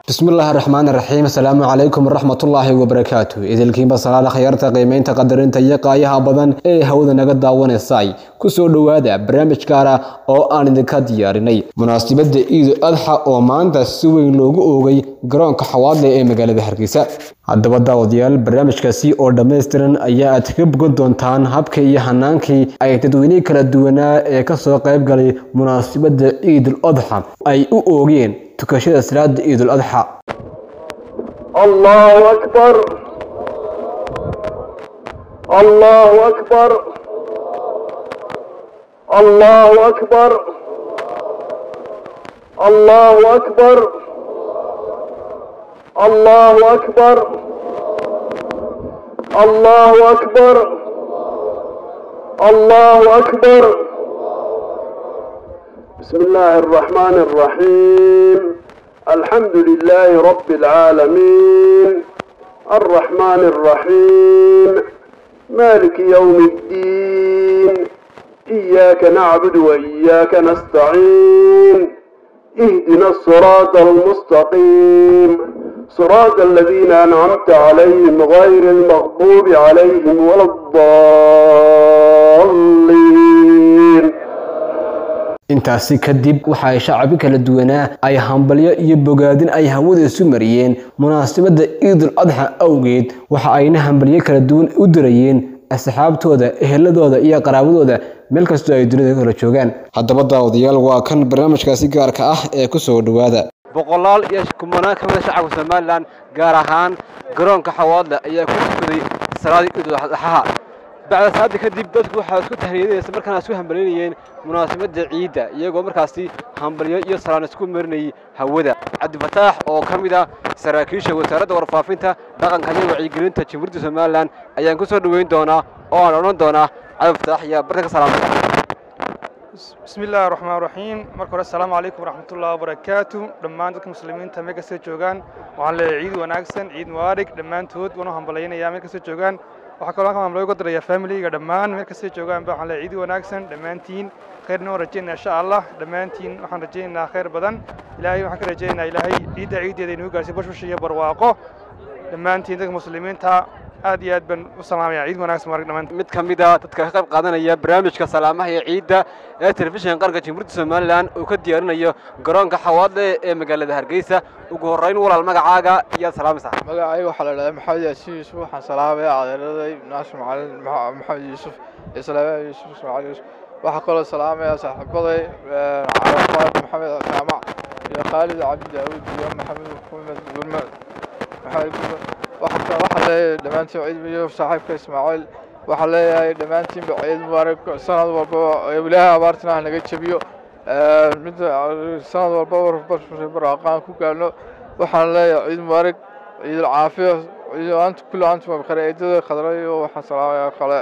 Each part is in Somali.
bismillaahi raxmaani raxiim asalaamu calaykum waraxmatullaahi wabarakaatu idilkiinba salaada khyaarta qiimeynta qadarinta iyo qaayaha badan ee hawada naga daawanaysay kusoo dhowaada barnaamij gaara oo aan idinka diyaarinay munaasabadda ciidu adxa oo maanta si weyn loogu oogay garoonka xawaadle ee magaalada hargeysa haddaba daawadayaal barnaamijkaasi oo dhammaystiran ayaa aad ka bogan doontaan habkii iyo hanaankii ay dadweynihii kala duwanaa ee kasoo qayb galay munaasabadda ciidul adxa ay u oogeen tukashada salaada ciidul adxa الله أكبر الله أكبر الله أكبر الله أكبر الله أكبر الله أكبر الله أكبر بسم الله الرحمن الرحيم الحمد لله رب العالمين الرحمن الرحيم مالك يوم الدين إياك نعبد وإياك نستعين اهدنا الصراط المستقيم صراط الذين أنعمت عليهم غير المغضوب عليهم ولا الضالين intaasi kadib waxa ay shacbi kala duwanaa ay hambalyo iyo bogaadin ay hawada isu mariyeen munaasabadda ciidul adxa awgeed waxa ayna hambalyo kala duwan u dirayeen asxaabtooda eheladooda iyo qaraabadooda meel kastoo ay dunida kala joogaan haddaba daawadayaal waa kan barnaamijkaasi gaarka ah ee kusoo dhowaada boqolaal iyo kumanaan ka mida shacabka somalilan gaar ahaan garoonka xawaadle ayaa ku tukaday salaadii ciidul adxaha bacda salaada kadib dadku waxaa isku tahriyadanaysa markaana isku hambalyaynayeen munaasabadda ciidda iyagoo markaasi hambalyo iyo salaan isku marinayay hawada cabdifataax oo ka mid ah saraakiisha wasaaradda warfaafinta dhaqanka iyo wacyigelinta jamhuuriyadda somalilan ayaan ku soo dhoweyn doonaa oo aan odhan doonaa cabdifataax iyo barta ka salaamaya bismi illaahi raxmaan raxiim marka hore assalaamu calaykum waraxmatullahi wabarakaatu dhammaan dadka muslimiinta meel kastoo joogaan waxaan leeyahay ciid wanaagsan ciid mubaarig dhammaantood waanu hambalyaynayaa meel kastoo joogaan waxaa kaloo halkan hambalyo uga darayaa familiga dhammaan meel kastoo joogaanba waxaan leeyahay ciid wanaagsan dhammaantiin khayrna waan rajaynaa insha allah dhammaantiin waxaan rajaynaynaa khayr badan ilaahay waxaan ka rajaynaynaa ilaahay ciidda ciiddeeda inuu gaarsiyo bashbash iyo barwaaqo dhammaantiin dadka muslimiinta aad iyo aad baan u salaamaya ciid wanaagsan marag dhammaan mid ka mid a dadka ka qayb qaadanaya barnaamijka salaamaha iyo ciidda ee telefishinka qaranka jamhuuriyadda somalilan uu ka diyaarinayo garoonka xawaadle ee magaalada hargeysa ugu horrayn walaal magacaaga iyaad salaamaysaa magacayga waxaa la dhahdaa maxamed yaasiin yuusuf waxaan salaamaya adeeraday naasir macalin maxamed yuusuf iyo salaamaya yuusuf ismaaciil yuusuf waxaa kaloo salaamaya saaxiibaday carafaad maxamed jaamac iyo khaalid cabdi daawud iyo maxamed maxamed gurme maxamed gurme waxaa waxaa leeyahay dhammaantiin ciid iyo saaxiibka ismaaciil waxaa leeyahay dhammaantiinba ciid mubaarak sanad walbaba ilaahay abaartina ha naga jebiyo mid sanad walbaba baraqaan ku gaarno waxaan leeyahay ciid mubaarak ciid caafiya ciid anta kulli antum bkhayr eedada khadra iyo waxaan salaamayaa kale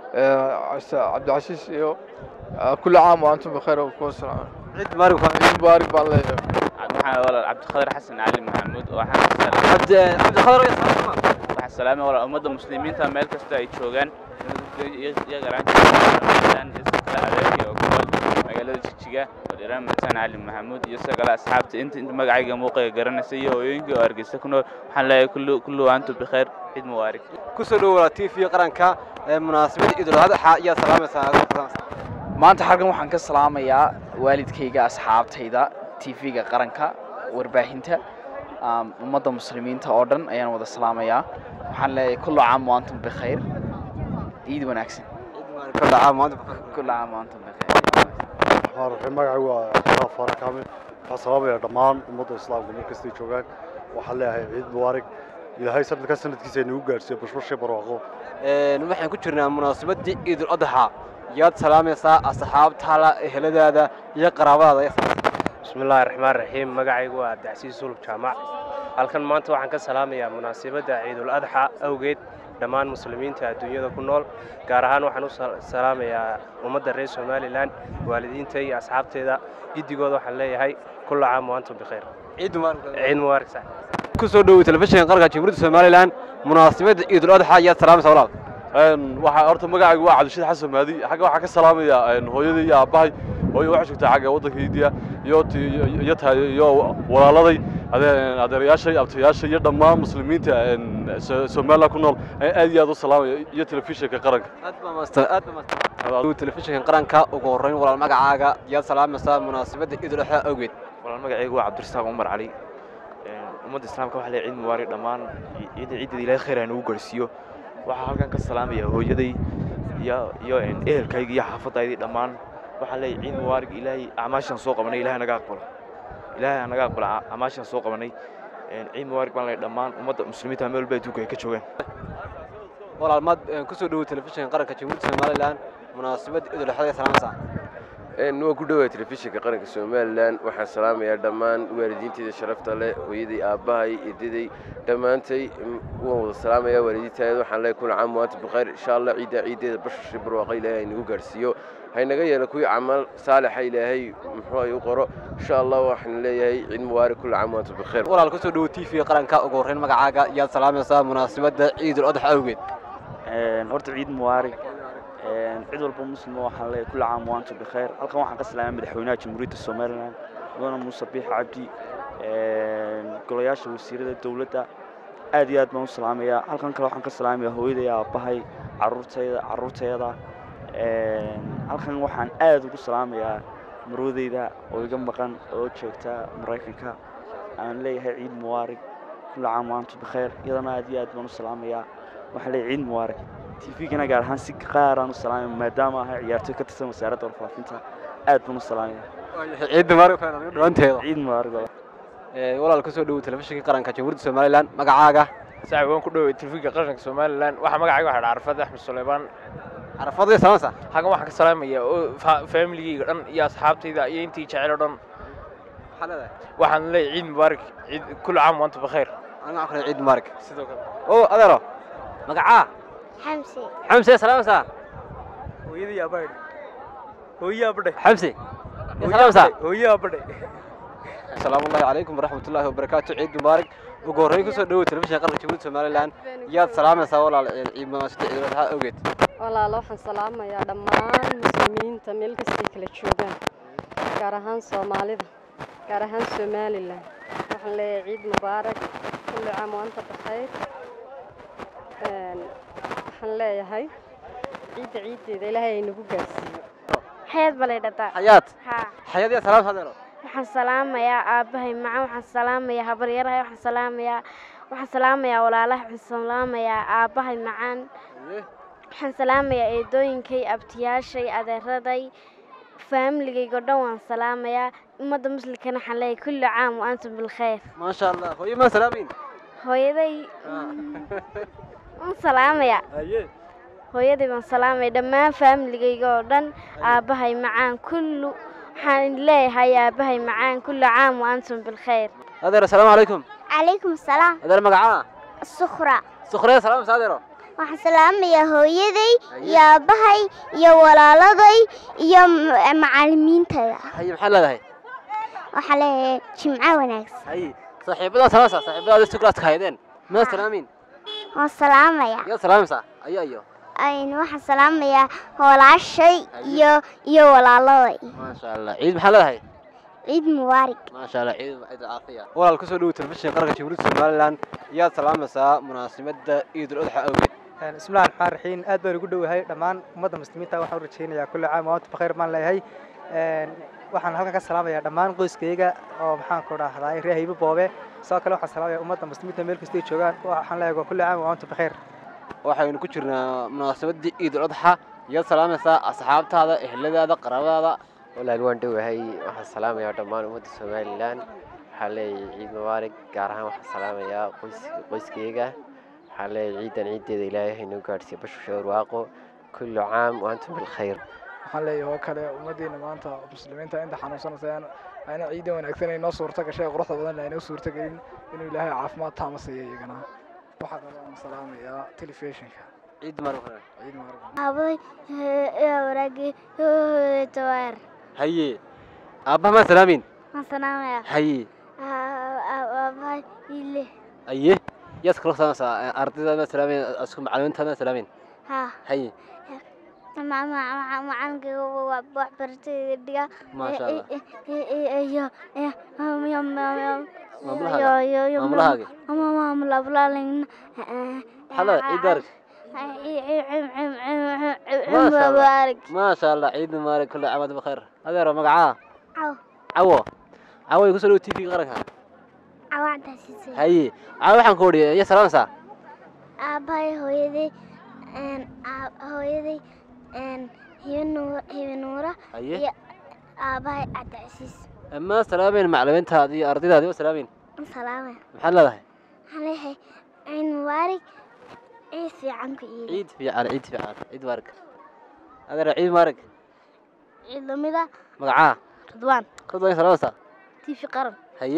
cabdicasiis iyo kulli caam wa antum bkhayr kuwa salaam ciid mubaarak ciid mubaarak baan leeyahay waxaan walaal cabdiqadir xasan cali maxamuud cabdi cabdikhadar iyo salaama waxaan salaamay walaal ummadda muslimiinta meel kasta ay joogaan iyo garaantaan iyo sikala adeerkii oo kunool magaalada jijiga wadhiiraan mataan cali maxamuud iyo sidoo kale asxaabta inta inta magacayga muuqayga garanaysa iyo hooyooyinkii oo hargeysa ku nool waxaan leeyahay kullu kullu antum bikhair ciid mubaarak kusoo dhowaa t v qaranka ee munaasabadda ciidul adxa iyaad salaamaysaa maanta xalkan waxaan ka salaamayaa waalidkayga asxaabtayda tv-ga qaranka warbaahinta ummadda muslimiinta oo dhan ayaan wada salaamayaa waxaan leeyahay kullu caam waantum bikhayr ciid wanaagsan kullu caam waantum bikhayr magacaygu waa sharaaf faarax kaamil waxaan salaamaya dhammaan ummadda islaamka meel kastay joogaan waxaan leeyahay ciid mubaarig ilaahay sanadka sanadkiisa inagu gaarsiiyo bashbashay barwaaqo waxaan ku jirnaa munaasabaddii ciidul adxa yaad salaamaysaa asxaabtaada eheladaada iyo qaraabadaada bismi illaahi raxmaan raxiim magacaygu waa abdicasiis sulub jaamac halkan maanta waxaan ka salaamayaa munaasabadda ciidul adxa awgeed dhammaan muslimiinta adduunyada ku nool gaar ahaan waxaan u salaamayaa ummadda reer somalilan waalidiinta iyo asxaabteeda giddigooda waxaan leeyahay kulla caam waantum bikhayr ciid ciid mubaarak sax kusoo dhowey telefishinka qaranka jamhuuriyadda somalilan munaasabadda ciidul adxa yaad salaamaysaa walaal waxaa horta magacaygu waa cabdishid xasan maadi xagga waxaa ka salaamaya hooyadii iyo aabbahay hooyo waxay joogtaa xagga waddanka hindiya iyo iyo tahay iyo walaaladay adee- adeerayaashay abtayaasha iyo dhammaan muslimiinta een, So- somaliland ku nool ayaan aad iyo aad u salaamaya iyo telefishinka qaranka aad baa maastan aad baa maastan telefishinkan qaranka ugu horreyn walaal magacaaga yaad salaamaysaa munaasabadda ciidul adxaa awgeed walaal magacaygu waa cabdirasaaq cumar cali ummadda islaamka waxaa leeyahay ciid mubaarak dhammaan ciidda ciiddeeda ilaahay khayr ha nagu gaarsiiyo waxaa halkan ka salaamaya hooyaday iyo iyo een, ehelkayga iyo xaafadaydii dhammaan waxaa leeyahay ciid mubaarak ilaahay acmaashaan soo qabanay ilaahay naga aqbalo ilaahay ha naga aqbalo a- acmaashaan soo qabanay Een, ciid mubaarak baan leeyahay dhammaan ummadda muslimiinta meel walba adduunka ay ka joogaan walaal maad kusoo dhowow telefishinkan qaranka jamhuuriyadda somalilan munaasabadda ciidul adxaa ee salaamaysaa waa ku dhowaa telefishinka qaranka somalilan waxaan salaamayaa dhammaan waalidiinteyda sharafta leh hooyaday aabbahay edaday dhammaantay mm, waan wada salaamayaa waalidiintaada waxaan leeyahay kuna caam waanta bikayr insha allah ciiddaa ciiddeeda bashashii barwaaqa ilaahay haynagu gaarsiiyo haynaga yeelo kuwii camal saalixa ilaahay muxuu ay u qoro insha allah waxaan leeyahay ciid mubaarak kula caam waanta bikayr walaal kusoo dhowow t v qaranka ugu horreyn magacaaga yaad salaamaysaa munaasabadda ciidul adxa awgeed horta ciid mubaarak cid walba muslima waxaan leeyahay kulli caam waantu bikheer halkan waxaan ka salaamay madaxweynaha jamhuuriyadda somaliland mudane muuse biix cabdi golayaasha wasiirada dowladda aad iyo aad baan u salaamayaa halkan kale waxaan ka salaamayaa hooyaday aabbahay caruurtayda caruurteeda halkan waxaan aad ugu salaamayaa marwadeyda oo iga maqan oo joogta maraykanka aan leeyahay ciid mubaarak kulli caam waantu bikheer iyadana aad iyo aad baan u salaamayaa waxaan leeyahay ciid mubaarak tvgana gaar ahaan si qaaraan u salaamaya maadaama ahay ciyaartoy ka tirsan wasaaradda warfaafinta aad baan u salaamaya ciid mubaarak dhawanteeda ciid mubaarak walaal kusoo dhowow telefishinka qaranka jamhuuriyadda somalilan magacaaga saaxiib waan ku dhoway telefishinka qaranka somalilan waxaa magacayga waxaa dhaa carfad axmed suleymaan carfadii salaamaysaa halkan waxaan ka salaamaya oo faamiligayga dhan iyo asxaabtayda iyo intii jecel oo dhan maxaa leedahay waxaan leeyahay ciid mubaarak ciid kulli caam waanta bakheer aniga waxaan ku leeyahay ciid mubaarak sidoo kale oo adeero magacaa xamsi xamse salaamaysaa hooyadii aabbahay hooyo aabadhay xamse salaamaysaa hooyo aabadhay asalaamu ullahi calaykum waraxmat ullaahi wabarakaatu ciid mubaarak ugu horreyn kusoo dhowow telefishinka qaranka jamhuuriyadda somalilan yaad salaamaysaa walaal ciid munaasabadda ciidul adxaa awgeed walaalo waxaan salaamayaa dhammaan muslimiinta meel kastay kala joogaan gaar ahaan soomaalida gaar ahaan somalilan waxaan leeyahay ciid mubaarak kulli caam waanta bakayr waxaan leeyahay ciidda ciiddeeda ilaahay ay nagu gaarsiiyo xayaad balay dhataa xayaad haa xayaad yaa salaam hadeero waxaan salaamayaa aabbahay macaan waxaan salaamayaa habaryarahay waxaan salaamayaa waxaan salaamayaa walaalahay waxaan salaamayaa aabbahay macaan waxaan salaamayaa eedooyinkay abtiyaashay adeeraday faamiligaygo dhan waan salaamayaa ummadda muslimkana waxaan leeyahay kulli caam wa antum bilkhayr maasha allah hooyo maa salaamin hooyaday waan salaamayaa haye hooyaday baan salaamaya dhammaan faamiligayga oo dhan aabbahay macaan kullu waxaan leeyahay aabbahay macaan kullu caam wa antum bilkhayr adeer asalaamu calaykum calaykum asalaam adeer magacaa sukhra sukhreya salaamaysaa adeero waxaan salaamayaa hooyaday iyo aabbahay iyo walaaladay iyo macallimiintayda haye maxaad leedahay waxaa leeyahay jimco wanaagsan haye saaxiibadaa salaamaysaa saaxiibadaada sukraadka haydeen maa salaamin waan salaamayaa yaad salaamaysaa ayo ayo waxaan salaamayaa walaashay iyo iyo walaaladay maasha allah ciid maxaa leedahay ciid mubaarak maasha allah ciid ciid caafiya walaal kusoo dhowow telefishinka qaranka jamhuuriyadda somalilan yaad salaamaysaa munaasabadda ciidul adxa awgeed bismillahi raxmaan raxiim aad baan ugu dhowahay dhammaan ummadda muslimiinta waxaan u rajaynayaa kulli caam waanta bakayr baan leeyahay waxaan halkan ka salaamayaa dhammaan qoyskayga oo maxaan ku dhahdaa reer haybo boobe sidoo kale waxaan salaamayaa ummadda muslimiinta meel kastay joogaan waxaan leeyahay waa kulli caam waanta bakayr waxaynu ku jirnaa munaasabaddii ciidul adxa yaad salaamaysaa asxaabtaada eheladaada qaraabadaada walaal waan dhowahay waxaan salaamayaa dhammaan ummadda somalilan waxaan leeyahay ciid mubaarak gaar ahaan waxaan salaamayaa qoys qoyskayga waxaan leeyahay ciidan ciiddeeda ilaahay haynoo gaadhsiiyo bashusha barwaaqo kullu caam wa antum bilkhayr waxaan leeyahay oo kale ummaddeena maanta muslimiinta inta xanuunsanaysa ayna ciidan wanaagsan ay noo suurto gashay quruxda badan aynoo suurto gelin inuu ilaahay caafimaad taama siiyo iyagana waxaa kaloo aan salaamayaa telefishinka ciid mubaarak ciid mubaarak aabbahay waraagi tawaar haye aabbaha maa salaamin waan salaamayaa haye aabbahay ile aye yaad kala salaamaysaa ardayda maa salaamin isku macalimiinta maa salaamin haa haye macalinkayga waxbarashadayda dhiga Maasha Allah. iyo Maamulaha. iyo iyo Maamulahaagii? ama maamula ablalin maxaa la ciid daarig ciid mubaarak maasha allah ciid mubaarak kulle caam waantum bikheer adeero magacaa caw cawo cawo ay kusoo dhawo t v qaranka cawacdaasise haye cawo waxaan ku odhi iyo salaamaysaa aabbahay hooyaday hooyaday hibe nuura Haye. iyo aabbahay cabdicasiis ma salaameyn macalimiintaadi iyo ardaydaadi ma salaameyn salaame maxaad leedahay waxaan leeyahay ciid mubaarak ciid fiican ku iibi ciid fiican ciid fiican ciid mubaarak adeero ciid mubaarak ciid lamida magacaa ridwaan ridwaan salaamaysaa tv qaran haye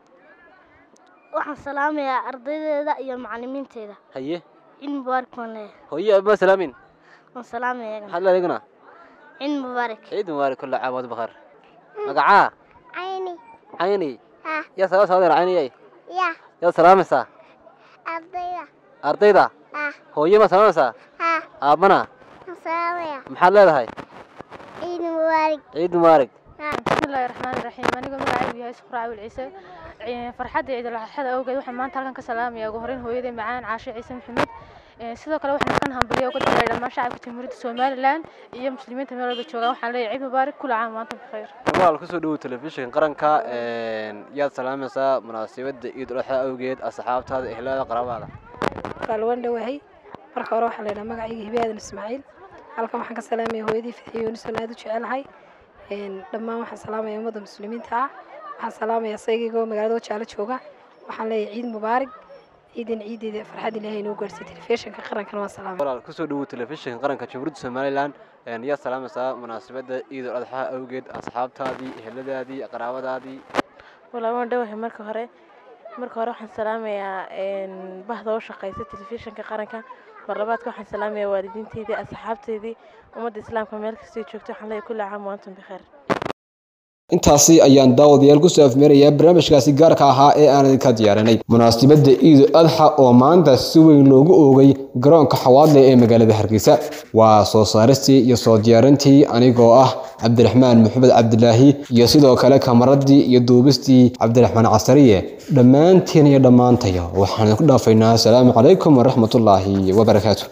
waxaan salaamayaa ardaydeeda iyo macalimiinteeda haye ciid mubaarak baan leeyahay hooyo ma salaameyn waan salaamaya maxaad leedahay iguna ciid mubaarak ciid mubaarak kulle caam waantum bikheer magacaa cayni cayni ha yaa salaamaysaa adeero cayniyay ya yaad salaamaysaa ardayda ardayda ha hooyo ma salaamaysaa ha aabbana waan salaamaya maxaad leedahay ciid mubaarak ciid mubaarak bismillaahi raxmaani raxiim anigoo magacaygu yahay suqra caawil ciise farxadda ciidul adxada awgeed waxaan maanta halkan ka salaamaya ugu horreyn hooyaday macaan caashe ciise maxamed sidoo kale waxaan halkan hambaliyo uga diray dhammaan shacabka jamhuuriyadda somalilan iyo muslimiinta meel walba joogaan waxaan leeyahay ciid mubaarak kula caam waantum bikheer walaal kusoo dhawow telefishinka qaranka yaad salaamaysaa munaasabadda ciidul adxa awgeed asxaabtaada ehlada qaraabada walaal waan dhowahay marka hore waxaa laydhaha magacayga hibe aadan ismaaciil halkan waxaan ka salaamaya hooyadii fidxiyo yunisoon aad u jecelahay dhammaan waxaan salaamaya ummadda muslimiinta ah waxaan salaamaya saygaygoo magaalada wajaalo jooga waxaan leeyahay ciid mubaarak ciidan ciideeda farxad ilaahay inoo gaarsiiy telefishinka qarankana waan salaamaya walaal kusoo dhawow telefishinka qaranka jamhuuriyadda somalilan yaad salaamaysaa munaasabadda ciidul adxa awgeed asxaabtaadii eheladaadii qaraabadaadii walaal waan dhowahay marka hore marka hore waxaan salaamayaa bahda u shaqeysa telefishinka qaranka marlabaadka waxaan salaamayaa waalidiinteydii asxaabteydii ummadda islaamka meel kastay joogto waxaan leeyahay kulli caam waantum bikheer intaasi ayaan daawadayaal kusoo afmeerayaa barnaamijkaasi gaarka ahaa ee aan idinka diyaarinay munaasabadda ciidul adxa oo maanta si weyn loogu oogay garoonka xawaadle ee magaalada hargeysa waa soo saaristii iyo soo diyaarintii anigoo ah cabdiraxmaan maxamed cabdilaahi iyo sidoo kale kamaradii iyo duubistii cabdiraxmaan casariye dhammaantiin iyo dhammaantaya waxaan idinku dhaafaynaa asalaamu calaykum waraxmatullaahi wabarakaatu